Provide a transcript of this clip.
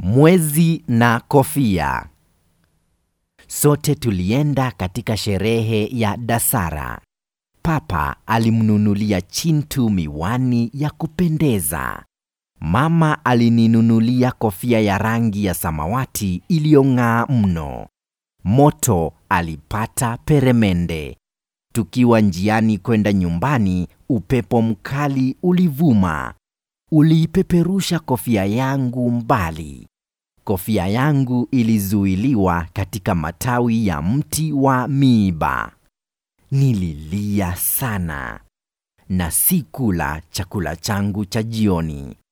Mwezi na kofia. Sote tulienda katika sherehe ya Dasara. Papa alimnunulia Chintu miwani ya kupendeza. Mama alininunulia kofia ya rangi ya samawati iliyong'aa mno. Moto alipata peremende. Tukiwa njiani kwenda nyumbani, upepo mkali ulivuma. Uliipeperusha kofia yangu mbali. Kofia yangu ilizuiliwa katika matawi ya mti wa miiba. Nililia sana na sikula chakula changu cha jioni.